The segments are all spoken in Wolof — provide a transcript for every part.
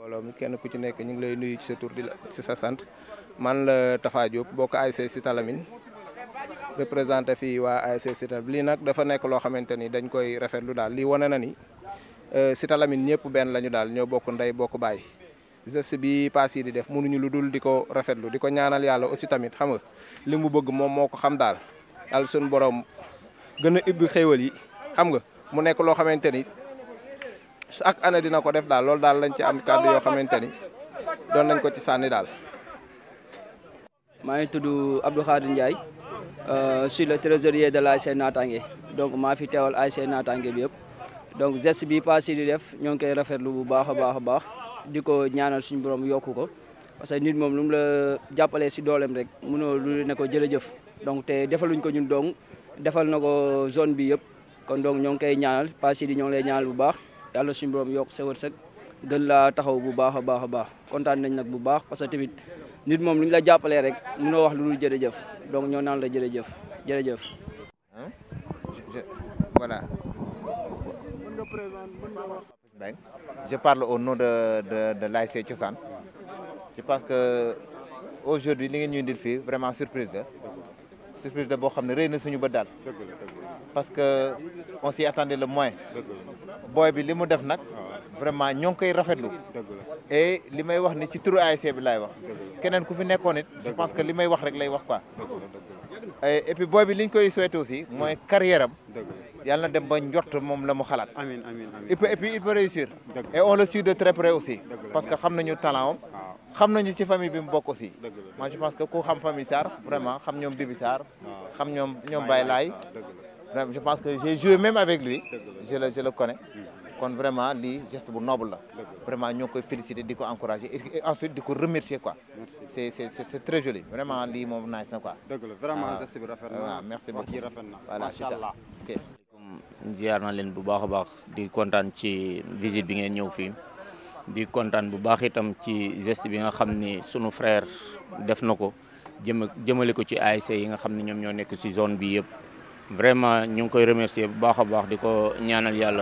mbooloo mi kenn ku ci nekk ñu ngi lay nuyu ci sa tur di la ci sa sant man la Tafa Diop bokk ASC Cité Lamine représenté fii waa ASC Cité lii nag dafa nekk loo xamante ni dañ koy rafetlu daal lii wane na ni Cité Lamine ñëpp benn lañu daal ñoo bokk ndey bokk baay geste bi paas yi di def mënuñu lu dul di ko rafetlu di ko ñaanal yàlla aussi tamit xam nga li mu bëgg moom moo ko xam daal yàlla suñu borom gën a ibbi xéewal yi xam nga mu nekk loo xamante ni chaque année dina ko def daal loolu daal lañ ci am kàddu yoo xamante ni doon nañ ko ci sànni daal. maa ngi tudd Abdou Khadir Ndiaye je suis le trésorier de l'ASC Natangué donc maa fi teewal ASC Natangué bi yëpp donc geste bi paas yi di def ñoo ngi koy rafetlu bu baax a baax a baax di ko ñaanal suñu borom yokku ko parce que nit moom lu mu la jàppalee si dooleem rek mënoo lu ne ko jërëjëf donc te defaluñ ko ñun dong defal na ko zone bi yëpp kon donc ñoo ngi koy ñaanal paas yi di ñoo ngi lay ñaanal bu baax yàlla suñu borom yokk sa wërsëg gën laa taxaw bu baax a baax a baax kontaan nañ nag bu baax parce que tamit nit moom lu ñu la jàppalee rek mënoo wax lu dul jërëjëf donc ñoo naan la jërëjëf jërëjëf. voilà. je parle au nom de de de l'ASC Cosaan je pense que aujourd'hui li ngeen ñu indil fii vraiment surprise la surprise la boo xam ne rëy na suñu bët daal parce que on s'y attendait le moins booy bi li mu def nag vraiment ñoo ngi koy rafetlu et li may wax ni ci turu ASC bi laay wax keneen ku fi nekkoon it je pense que li may wax rek lay wax quoi et puis booy bi li ñu koy souhaité aussi mooy carrière am yàlla na dem ba njort moom la mu xalaat amiin amiin amiin et puis et puis il peut réussir et on le suit de très près aussi parce que xam nañu talent am xam nañu ci famille bi mu bokk aussi moi je pense que ku xam famille Sarr vraiment xam ñoom Bibi Sarr xam ñoom ñoom Baye Laye vraiment je pense que j'ai joué même avec lui je le je le connais kon vraiment lii geste bu noble la vraiment ñoo koy féliciter di ko encourager et ensuite di ko remercier quoi c'est c'est c'est très joli vraiment lii moom nice na quoi dëgg la vraiment geste bi rafet na waaw merci beaucoup wax ji rafet na voilà c'est macha ça allah ok ziar na leen bu baax a baax di kontaan ci visite bi ngeen ñëw fii di kontaan bu baax itam ci geste bi nga xam ni sunu frère def na ko jëm jëmale ko ci ASC yi nga xam ne ñoom ñoo nekk ci zone bi yëpp vraiment ñu ngi koy remercier bu baax a baax di ko ñaanal yàlla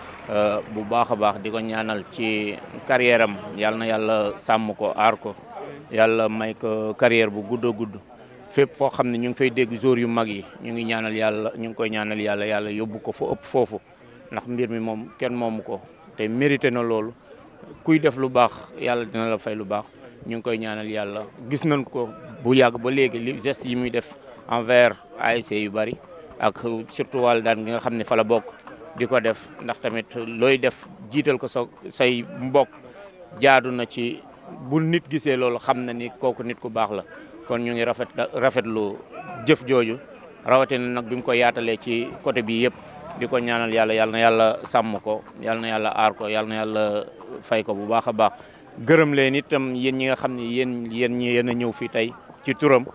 bu baax a baax di ko ñaanal ci carrière am yàlla na yàlla sàmm ko aar ko yàlla may ko carrière bu gudd a gudd fépp foo xam ne ñu ngi fay dégg jour yu mag yi ñu ngi ñaanal yàlla ñu ngi koy ñaanal yàlla yàlla yóbbu ko fa ëpp foofu ndax mbir mi moom kenn moomu ko te mérité na loolu kuy def lu baax yàlla dina la fay lu baax ñu ngi koy ñaanal yàlla gis nañ ko bu yàgg ba léegi li geste yi muy def envers ASC yu bari ak surtout wàllu daan gi nga xam ne fa la bokk di ko def ndax tamit looy def jiital ko sa say mbokk jaadu na ci bu nit gisee loolu xam na ni kooku nit ku baax la kon ñu ngi rafet rafetlu jëf jooju rawatina nag bi mu ko yaatalee ci côté bi yëpp di ko ñaanal yàlla yàlla na yàlla sàmm ko yàlla na yàlla aar ko yàlla na yàlla fay ko bu baax a baax gërëm leen itam yéen ñi nga xam ne yéen yéen ñi yéen a ñëw fii tey ci turam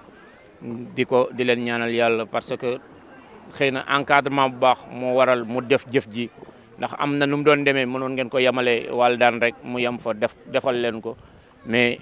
di ko di leen ñaanal yàlla parce que xëy na encadrement bu baax moo waral mu def jëf ji ndax am na nu mu doon demee mënoon ngeen ko yemale wàll daan rek mu yem fa def defal leen ko mais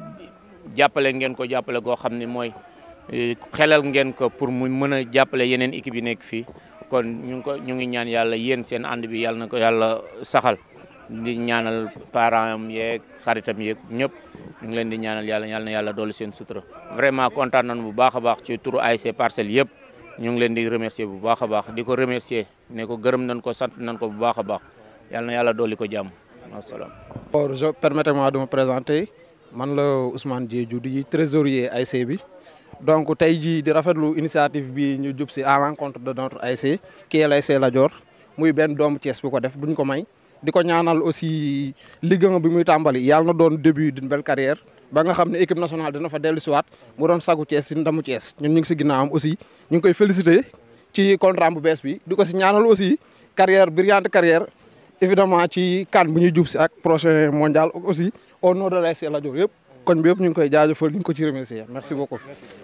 jàppale ngeen ko jàppale goo xam ne mooy xelal ngeen ko pour mu mën a jàppale yeneen équipe yi nekk fii kon ñu ngi ko ñu ngi ñaan yàlla yéen seen ànd bi yàlla na ko yàlla saxal di ñaanal parents am yeeg xaritam yeeg ñëpp ñu ngi leen di ñaanal yàlla yàlla na yàlla doolu seen sutura vraiment kontaan nañu bu baax a baax ci turu ASC Parcelles yëpp ñu ngi leen di remercier bu baax a baax di ko remercier ne ko gërëm nañ ko sant nañ ko bu baax a baax yàlla na yàlla dooli ko jàmm wasalaam. Or, je permettez-moi de me présenter man la Ousmane Diédhiou di trésorier ASC bi donc tey jii di rafetlu initiative bi ñu jub si à l'encontre de notre ASC qui est l'ASC Lat Dior muy benn doomu Thiès bu ko def buñ ko may di ko ñaanal aussi Ligue 1 bi muy tàmbali yàlla na doon début d'une belle carrière ba nga xam ne équipe nationale dina fa dellu siwaat mu doon sagu Thiès si ndamu Thiès ñun ñu ngi si ginnaawam aussi ñu ngi koy féliciter ci contrat bu bees bi di ko si ñaanal aussi carrière brillante carrière évidemment ci CAN bu ñuy jub si ak prochain mondial aussi au nom de l'ASC Lat Dior yëpp koñ bi yëpp ñu ngi koy jaajëfal ñu ngi ko ci remercier merci beaucoup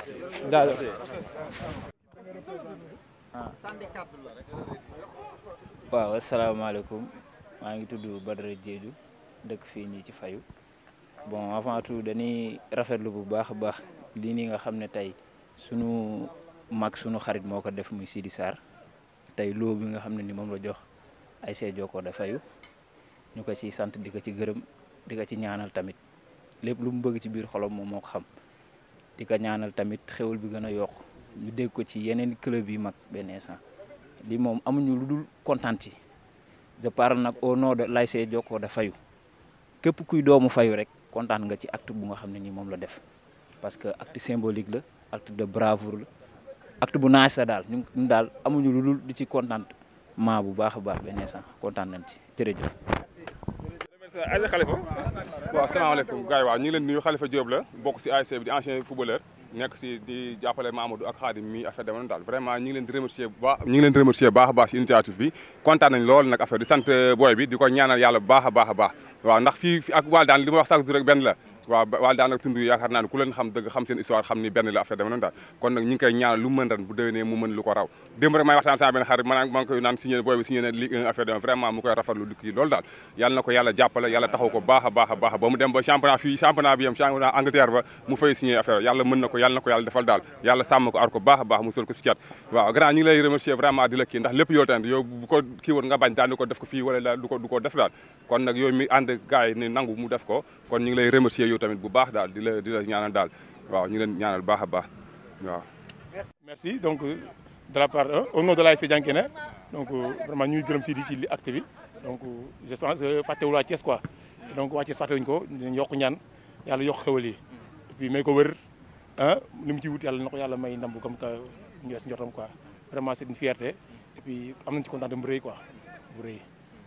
jaajëf waaw asalaamaaleykum maa ngi tudd Badara Diédhiou dëkk fii nii ci fayu bon avant tout dañuy rafetlu bu baax a baax lii nii nga xam ne tey sunu mag sunu xarit moo ko def muy Sidi Sarr tey loo bi nga xam ne ni moom la jox ASC Jokko da fayu ñu ko ciy sant di ko ci gërëm di ko ci ñaanal tamit lépp lu mu bëgg ci biir xolam moom moo ko xam di ko ñaanal tamit xewal bi gën a yokk ñu dégg ko ci yeneen club yi mag benn instant li moom amuñu lu dul kontaan ci je parle nag au nom de l'ASC Jokko da fayu képp kuy doomu fayu rek kontaan nga ci acte bu nga xam ne nii moom la def parce que acte symbolique la acte de bravoure la acte bu naaj la daal ñu ñu daal amuñu lu dul di ci kontaan maa bu baax a baax benn instant kontaan nañ ci jërëjëf. Aja Khalifa waaw salaamaaleykum gars yi waaw ñu ngi leen nuyu Khalifa Diop la bokk si ASC bi di ancien footballeur nekk si di jàppale Mamadou ak Khadim mi affaire demoon daal vraiment ñu ngi leen di remercier bu baax ñu ngi leen di remercier baax a baax si initiative bi kontaan nañ lool nag affaire di sant booy bi di ko ñaanal yàlla bu baax a baax a baax waaw ndax fii fi ak Wal daan li ma wax chaque jour rek benn la waaw Wal daan ak tund yaakaar naa ne ku leen xam dëgg xam seen histoire xam ni benn la affaire dama noonu daal kon nag ñu ngi koy ñaanal lu mën ren bu déwénee mu mën lu ko raw démb rek may waxtaan sama benn xarit ma maa ngi koy naan signé booy bi signé na Ligue 1 affaire dama vraiment mu koy rafetlu di kii loolu daal yàlla na ko yàlla jàppale yàlla taxaw ko baax a baax a baax ba mu dem ba championnat fii championnat bi yam championnat Angleterre ba mu fay signé affaire yàlla mën na ko yàlla na ko yàlla defal daal yàlla sàmm ko ar ko baax a baax mu sol ko si cat waaw grand ñu ngi lay remercier vraiment di la kii ndax lépp yow tamit yow bu ko kii woon nga bañ daal di ko def ko fii wala du ko du ko def daal kon nag yooyu mi ànd gars yi ni nangu mu def ko kon ñu ngi lay remercier yow tamit bu baax daal di la di la ñaanal daal waaw ñu leen ñaanal baax a baax waaw merci donc de la part au nom de l'ASC Diankéna donc vraiment ñuy gërëm si di ci li acte bi donc je pense que fàttewul waa Thiès quoi donc waa Thiès fàttewuñu ko dañ yokk ñaan yàlla yokk xewal yi et puis may ko wër ah li mu ci wut yàlla na ko yàlla may ndam bu comme que ñu wees njortam quoi vraiment c'est une fierté et puis am nañ ci kontaan bu rëy quoi bu rëy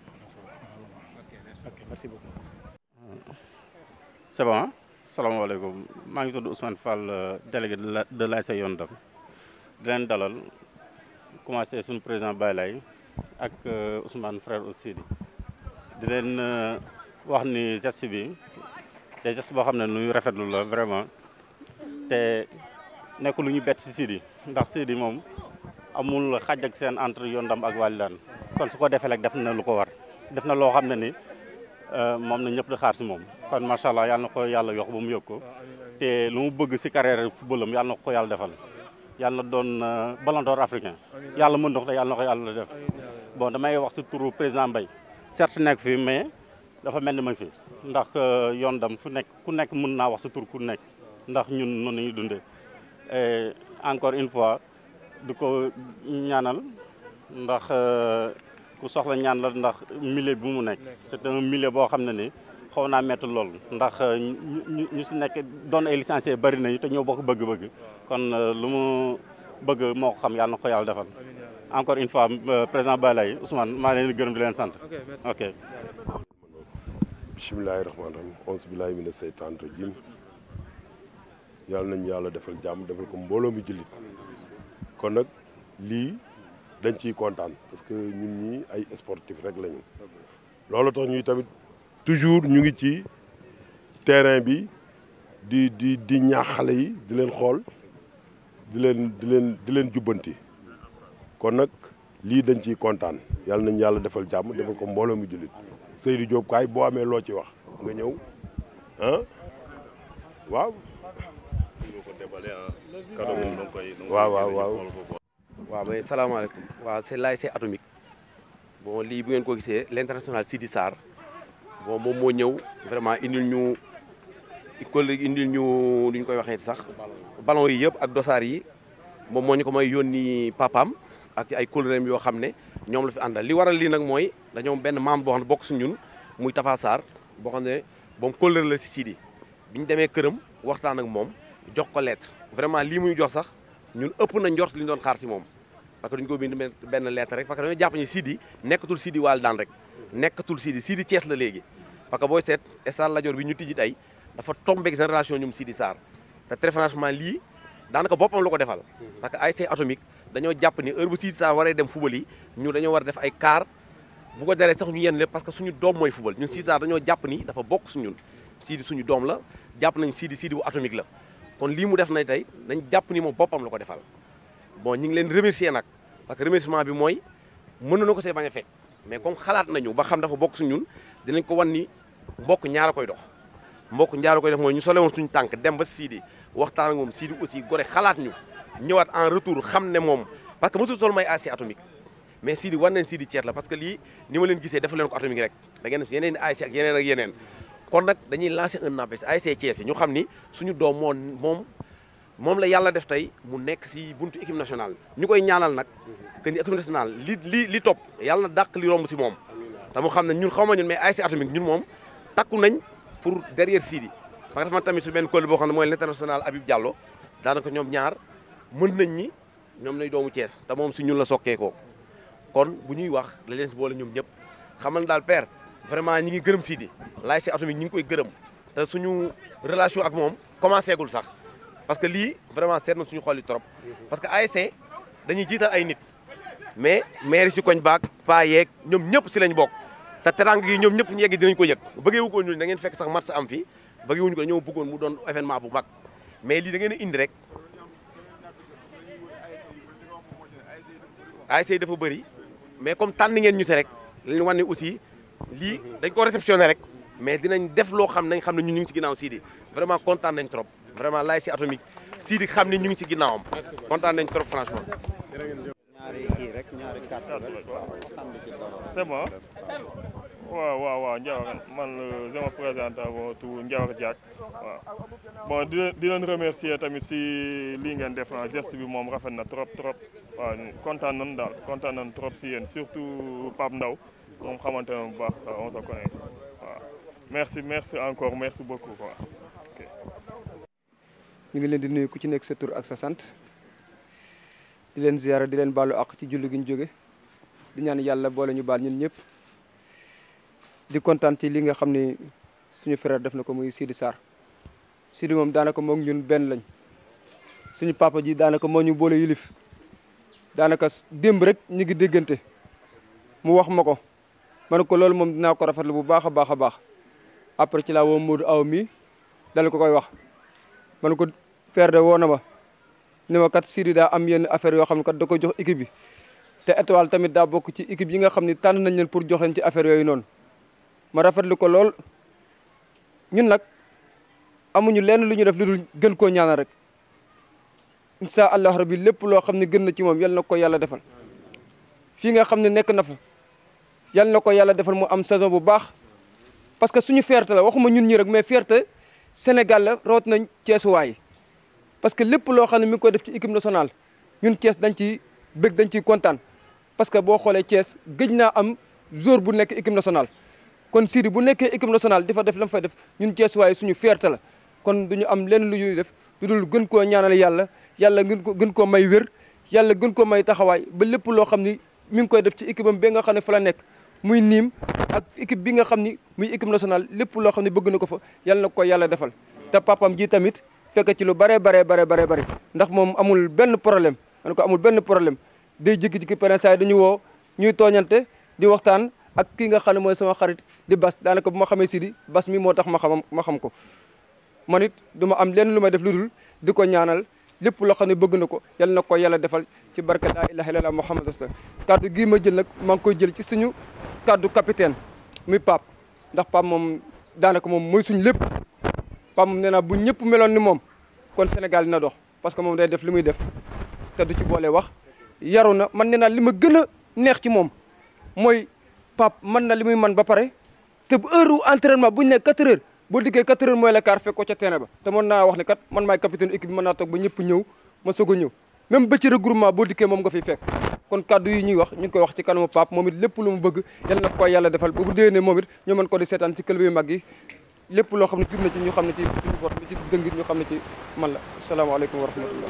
ok merci beaucoup c'est bon salaamaaleykum maa ngi tudd Ousmane Fall délégué de la de l'ASC Yoon Dam di leen dalal commencé suñu président Baye Lay ak Ousmane frère aussi di leen wax ni geste bi des gestes boo xam ne nuy rafetlu la vraiment te nekk lu ñu bett si Sidi ndax Sidi moom amul xaj ak seen entre Yoon Dam ak Walidane kon su ko defee rek def na lu ko war def na loo xam ne ni moom na ñëpp di xaar si moom kon macha allah yàlla na ko yàlla yokk ba mu yokk ko te lu mu bëgg si carrière footballam yàlla na ko yàlla defal yàlla na doon ballon d'or africain yàlla mën na ko te yàlla na ko yàlla def bon damay wax si turu président Mbaye certes nekk fi mais dafa mel ni ma fi ndax yoon dam fu nekk ku nekk mën naa wax si tur ku nekk ndax ñun noonu ñuy dundee et encore une fois du ko ñaanal ndax ku soxla ñaan la ndax milieu bi mu nekk c'est un milieu boo xam ne ni xaw naa métti lool ndax ñu ñu si nekk doon ay licenciés bari nañu te ñoo bokk bëgg-bëgg kon lu mu bëgg moo ko xam yàlla na ko yàlla defal encore une fois président Balaye Ousmane maa leen di gërëm di leen sant ok bisimilahi rahmaani rahim onze bilahi mina seytaan rajim yàlla nañ yàlla defal jàmm defal ko mbooloo mi jullit kon nag lii dañ ciy kontaan parce que ñun ñi ay sportif rek lañu loolu tax ñuy tamit toujours ñu ngi ci terrain bi di di di ñaax xale yi di leen xool di leen di leen di leen jubbanti kon nag lii dañ ciy kontaan yàlla nañ yàlla defal jàmm defal ko mbooloo mi jullit Seydou Diop kaay boo amee loo ci wax nga ñëw ah waaw. waaw waaw waaw. waaw mais salaamaaleykum waaw c'est l'ASC Atomique bon lii bu ngeen ko gisee l'international Sidi Sarr bon moom moo ñëw vraiment indil ñu collègue indil ñu lu ñu koy waxee sax ballon yi yëpp ak dosaar yi moom moo ñu ko may yónni papaam ak ay collègues yoo xam ne ñoom la fi àndal li waral lii nag mooy dañoo benn membre boo xam ne bokk su ñun muy Tafa Sarr boo xam ne moom collègue la si Sidi bi ñu demee këram waxtaan ak moom jox ko lettre vraiment lii muy jox sax ñun ëpp na njort li ñu doon xaar si moom parce que dañu ko bind benn lettre rek parce que dañoo jàpp ni Sidi nekkatul Sidi Walidane rek nekkatul Sidi Sidi Thiès la léegi parce que booy seet stade Lat Dior bi ñu tijji tey dafa tombeeg génération ñoom Sidi Sarr te très franchement lii daanaka boppam la ko defal parce que ASC Atomique dañoo jàpp ni heure bu Sidi Sarr waree dem football yi ñu dañoo war a def ay car bu ko jaree sax ñu yenn lépp parce que suñu doom mooy football ñun Sidi Sarr dañoo jàpp ni dafa bokk suñun Sidi suñu doom la jàpp nañ Sidi Sidi bu Atomique la kon lii mu def na tey dañ jàpp ni moom boppam la ko defal bon ñu ngi leen remercier nag parce que remerciement bi mooy mën na ko see bañ a fekk mais comme xalaat nañu ba xam dafa bokk su ñun dinañ ko wan ni mbokk ñaara koy dox mbokk ñaara koy def mooy ñu sole woon suñu tànk dem ba Sidi waxtaan ak moom Sidi aussi gore xalaat ñu ñëwaat en retour xam ne moom parce que mosul sol may ASC Atomique mais Sidi war nañ Sidi Thiès la parce que lii ni ma leen gisee dafa leen ko Atomique rek da ngeen def yeneen ASC ak yeneen ak yeneen kon nag dañuy lancer un appel si ASC Thiès yi ñu xam ni suñu doom moo moom moom la yàlla def tey mu nekk si buntu équipe nationale ñu koy ñaanal nag que ni équipe nationale li li li topp yàlla na dàq li romb si moom te mu xam ne ñun xaw ma ñun mais ASC Atomique ñun moom takku nañ pour derrière Sidi parce que dafa tamit su benn kóol boo xam ne mooy l'international Habib Diallo daanaka ñoom ñaar mën nañ ñi ñoom lay doomu Thiès te moom si ñun la sokkee ko kon bu ñuy wax la leen si boole ñoom ñëpp xamal daal père vraiment ñi ngi gërëm Sidi l'ASC Atomique ñi ngi koy gërëm te suñu relation ak moom commencé gul sax parce que lii vraiment seet na suñu xol yi trop parce que ASC dañuy jiital ay nit mais maire si koñ baak paa yeeg ñoom ñëpp si lañ bokk sa terang gi ñoom ñëpp ñu yegg dinañ ko yëg bëggee wu ko ñu da ngeen fekk sax match am fi bëggee wuñu ko ñoo bëggoon mu doon événement bu mag mais lii da ngeen a indi rek ASC dafa bëri mais comme tànn ngeen ñu si rek lañu wan ne aussi lii dañ ko réceptionné rek mais dinañ def loo xam nañ xam ne ñun ñu ngi si ginnaaw Sidi vraiment kontaan nañ trop vraiment l'ASC Atomique Sidi xam ne ñu ngi si ginnaawam kontaan nañ trop franchement ñaari kii rek ñaari carte rek c'est bon waaw waaw waaw Ndiawar man je me présente avant tout Ndiawar Diack waaw bon di leen di leen remercier tamit si lii ngeen def na geste bi moom rafet na trop trop waaw kontaan nañu daal kontaan nañu trop si yéen surtout Pape Ndaw moom xamante na bu baax on se connaît waaw merci merci encore merci beaucoup quoi ok. ñu ngi leen di nuyu ku ci nekk sa tur ak sa sant di leen ziyaara di leen baalu ak ci julli gi ñu jóge di ñaan yàlla boole ñu baal ñun ñëpp di kontaan ci li nga xam ne suñu frère def na ko muy Sidi Sarr Sidi moom daanaka moom ñun benn lañ suñu papa ji daanaka moo ñu boole yilif daanaka démb rek ñu ngi déggante mu wax ma ko ma ne ko loolu moom dinaa ko rafetlu bu baax a baax a baax après ci laa woo Modou Aw mi dal ko koy wax ma ne ko frère de woo na ma ni ma kat Sidi daa am yenn affaire yoo xam ne kat da ko jox équipe bi te étoile tamit daa bokk ci équipe yi nga xam ne tànn nañ leen pour jox leen ci affaire yooyu noonu ma rafetlu ko lool ñun nag amuñu lenn lu ñu def lu dul gën koo ñaanal rek incha allah rabbi lépp loo xam ne gën na ci moom yal na ko yàlla defal fii nga xam ne nekk na fa yal na ko yàlla defal mu am saison bu baax parce que suñu fierté la waxuma ñun ñi rek mais fierté Sénégal la rawat nañ Ceesuwaay parce que lépp loo xam ne mi ngi koy def ci équipe nationale ñun Thiès dañ ciy bëgg dañ ciy kontaan parce que boo xoolee Thiès gëj naa am joueur bu nekk équipe nationale kon Sidi bu nekkee équipe nationale di fa def la mu fay def ñun Thiès waaye suñu fierté la kon du ñu am lenn lu ñuy def lu dul gën koo ñaanal yàlla yàlla gën ko gën koo may wér yàlla gën koo may taxawaay ba lépp loo xam ni mi ngi koy def ci équipe am ba nga xam ne fa la nekk muy niim ak équipe bi nga xam ni muy équipe nationale lépp loo xam ne bëgg na ko fa yàlla na ko yàlla defal te papam ji tamit fekk ci lu bare bare bare bare bare ndax moom amul benn problème man ko amul benn problème day jékki-jékki pare saa dañu woo ñuy tooñante di waxtaan ak kii nga xam ne mooy sama xarit di bas daanaka bu ma xamee Sidi bas mi moo tax ma xam ma xam ko man it du ma am lenn lu may def lu dul di ko ñaanal lépp loo xam ne bëgg na ko yal na ko yàlla defal ci barke laa ilaha illallah muhammad rasulullah kaddu gii ma jël nag maa ngi koy jël ci suñu kaddu capitaine muy Pape ndax Pape moom daanaka moom mooy suñu lépp Pape moom nee naa bu ñëpp meloon ni moom kon Sénégal dina dox parce que moom day def li muy def te du ci boole wax yaru na man nee naa li ma gën a neex ci moom mooy Pape mën na li muy man ba pare te bu heure entraînement bu ñu ne 4 heures boo dikkee 4 heures mooy la quart fekk ko ca terrain ba te mën naa wax ne kat man maay capitaine équipe bi mën naa toog ba ñëpp ñëw ma soog a ñëw même ba ci regroupement boo dikkee moom nga fiy fekk kon kaddu yi ñuy wax ñu ngi koy wax ci kanamu Pape moom it lépp lu mu bëgg yal na ko yàlla defal ba bu déwénee moom it ñu mën ko di seetaan ci club yu mag yi lépp loo xam ne jub na ci ñu xam ne ci suñu bor mi ci dëngit ñu xam ne ci man la asalaamaaleykum wa rahmatullah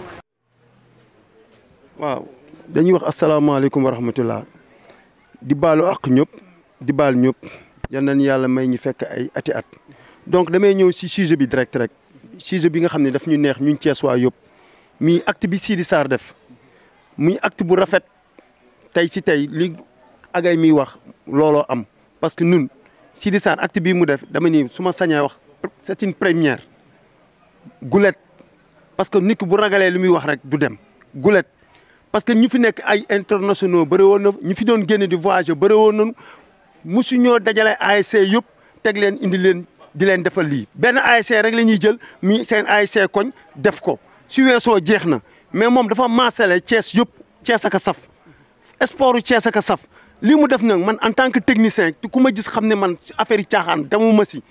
waaw dañuy wax asalaamaaleykum wa rahmatullah di baalu ak ñëpp di baal ñëpp yal nañu yàlla may ñu fekk ay ati at donc damay ñëw si sujet bi direct rek sujet bi nga xam ne daf ñu neex ñun Cees waa yëpp muy acte bi Sidi Sarr def muy acte bu rafet tey si tey li agay miy wax looloo am parce que nun Sidi Sarr acte bii mu def dama ni su ma sañee wax c'est une première gulet parce que nit ki bu ragalee li muy wax rek du dem gulet parce que ñu fi nekk ay internationaux bëri woon na ñu fi doon génne di voyager bëri woon nañu mosu ñoo dajale ASC yëpp teg leen indi leen di leen defal lii benn ASC rek la ñuy jël mi seen ASC koñ def ko su weesoo jeex na mais moom dafa maasale Thiès yëpp Thiès ak a saf sportu Thiès ak a saf lii mu def nag man en tant que technicien ku ma gis xam ne man affaire yi caaxaan demuma si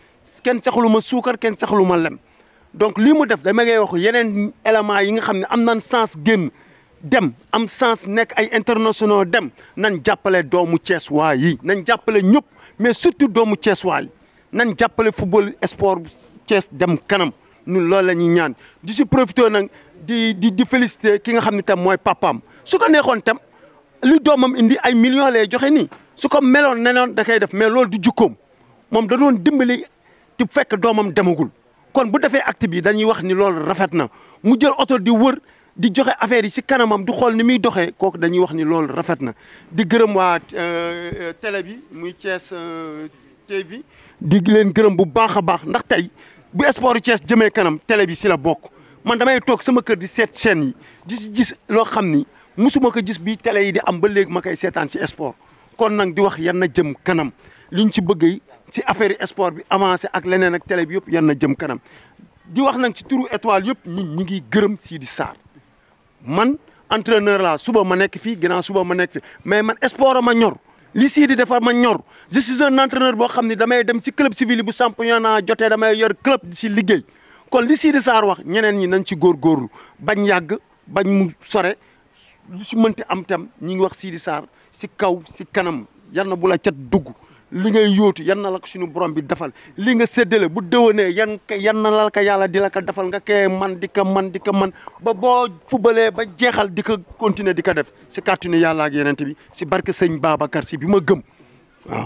kenn saxalu ma suukar kenn saxalu ma lem donc lii mu def dama ngay wax yeneen éléments yi nga xam ne am nañ sens génn dem am sens nekk ay internationaux dem nañ jàppale doomu Thiès waa yi nañ jàppale ñëpp mais surtout doomu Thiès waa yi nañ jàppale football sport Thiès dem kanam ñun loolu la ñuy ñaan di si profité nag di di di félicité ki nga xam ne tam mooy papaam su ko neexoon tam li doomam indi ay millions lay joxe nii su ko meloon nenoon da koy def mais loolu du jukkoom moom da doon dimbali ti fekk doomam demagul kon bu defee acte bi dañuy wax ni loolu rafet na mu jël oto di wër di joxe affaire yi si kanamam du xool ni muy doxee kooku dañuy wax ni loolu rafet na di gërëm waa télé bi muy Thiès TV di leen gërëm bu baax a baax ndax tey bu sport Thiès jëmee kanam télé bi si la bokk man damay toog sama kër di seet chaîne yi di si gis loo xam ni musuma ko gis bi télé yi di am ba léegi ma koy seetaan si sport kon nag di wax yan na jëm kanam liñ ci bëgg yi si affaire yi sport bi avancé ak leneen ak télé bi yëpp yan na jëm kanam di wax nag ci turu étoile yëpp ñi ñi ngi gërëm Sidi Sarr man entraîneur laa suba ma nekk fii ginnaaw suba ma nekk fi mais man sport a ma ñor li Sidi defar ma ñor je suis un entraîneur boo xam ne damay dem si club civil bu championnat jotee damay yor club di si liggéey kon li Sidi Sarr wax ñeneen ñi nañ ci góorgóorlu bañ yàgg bañ mu sore lu si mënti am tam ñi ngi wax Sidi Sarr si kaw si kanam yal na bu la cat dugg li ngay yóotu yan na la ko suñu borom bi defal li nga séddale bu déwénee yan yan na la ko yàlla di la ko defal nga koy man di ko man di ko man ba boo fubalee ba jeexal di ko continuer di ko def si kàttanu yàlla ak yeneen bi si barke sëñ Babacar si bi ma gëm waaw.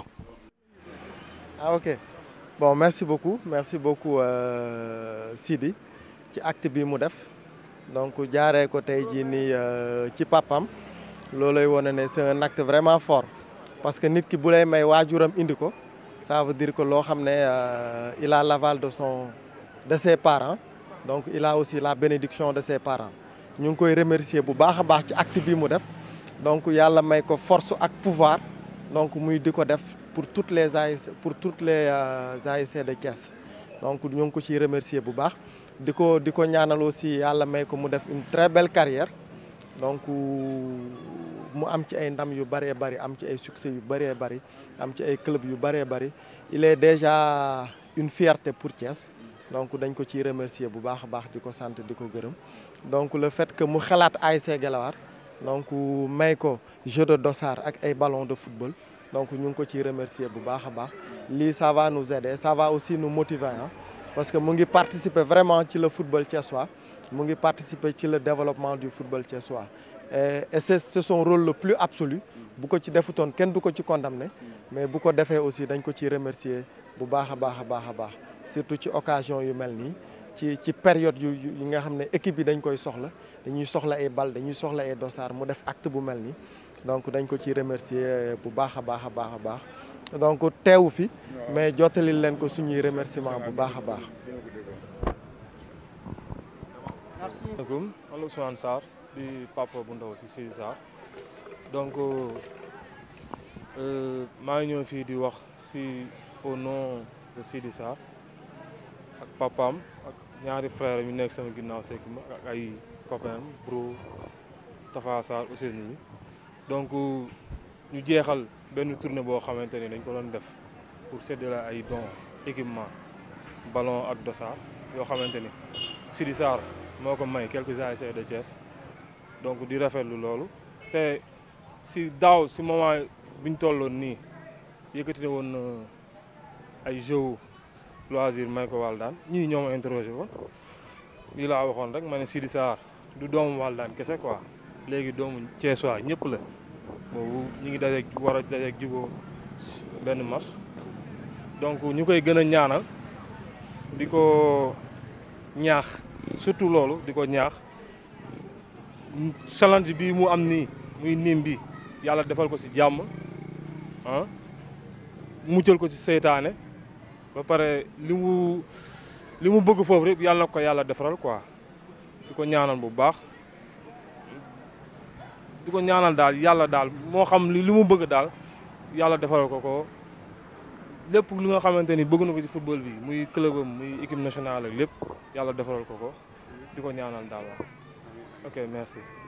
ah ok bon merci beaucoup merci beaucoup Sidi ci acte bi mu def donc jaaree ko tey jii nii ci papam loolay wane ne c'est un acte vraiment fort. parce que nit ki bu lay may waajuram indi ko ça veut dire que loo xam ne il a l'aval de son de ses parents donc il a aussi la bénédiction de ses parents ñu ngi koy remercier bu baax a baax ci acte bi mu def donc yàlla may ko force ak pouvoir donc muy di ko def pour toutes les ASC pour toutes les ASC de Thiès donc ñu ngi ko ciy remercier bu baax di ko di ko ñaanal aussi yàlla may ko mu def une très belle carrière donc mu am ci ay ndam yu bëree bëri am ci ay succès yu bëree bëri am ci ay club yu bëree bëri il est déjà une fierté pour Thiès donc dañ ko ciy remercier bu baax a baax di ko sant di ko gërëm donc le fait que mu xalaat ASC Guelwaar donc may ko jeu de dossard ak ay ballon de football donc ñu ngi ko ciy remercier bu baax a baax lii ça va nous aider ça va aussi nous motiver ah parce que mu ngi participer vraiment ci le football thiessois mu ngi participer ci le développement du football thiessois et c'est c'est son rôle le plus absolu bu ko ci defutoon kenn du ko ci condamné mais bu ko defee aussi dañ ko ciy remercier bu baax a baax a baax a baax surtout ci occasion yu mel nii ci ci période yu yi nga xam ne équipe bi dañ koy soxla dañuy soxla ay bal dañuy soxla ay dossard mu def acte bu mel nii donc dañ ko ciy remercier bu baax a baax a baax a baax donc teewu fi mais jottalil leen ko suñuy remerciement bu baax a baax. asalaamaaleykum man la Ousmane Sarr di papa bu ndaw si Sidi Sarr donc maa ngi ñëw fii di wax si au nom de Sidi Sarr ak papaam ak ñaari frère yu nekk sama ginnaaw sekk ma ak ay copain bro Tafa Sarr aussi nii donc ñu jeexal benn tournée boo xamante ni dañ ko doon def pour séddale ay dons équipement ballon ak dossard yoo xamante ni Sidi Sarr moo ko may quelques ASC de Thiès donc di rafetlu loolu te si daaw si moment bi ñu tolloon nii yëkkati ne woon ay jeux loisir may ko Waldaan ñii ñoo ma interrogé woon lii laa waxoon rek ma ne Sidi Sarr du doomu Waldaan kese quoi léegi doomu Thiessois ñëpp la boobu ñu ngi dajeeg war a dajeeg juboo benn match donc ñu koy gën a ñaanal di ko ñaax surtout loolu di ko ñaax challenge bi mu am nii muy nim bi yàlla defal ko ci jàmm ah muccal ko ci seytaane ba pare li mu li mu bëgg foofu rek yàlla na ko yàlla defaral quoi di ko ñaanal bu baax di ko ñaanal daal yàlla daal moo xam li mu bëgg daal yàlla defaral ko ko lépp li nga xamante ni bëgg na ko ci football bi muy club am muy équipe nationale ak lépp yàlla defaral ko ko di ko ñaanal daal waaw ok merci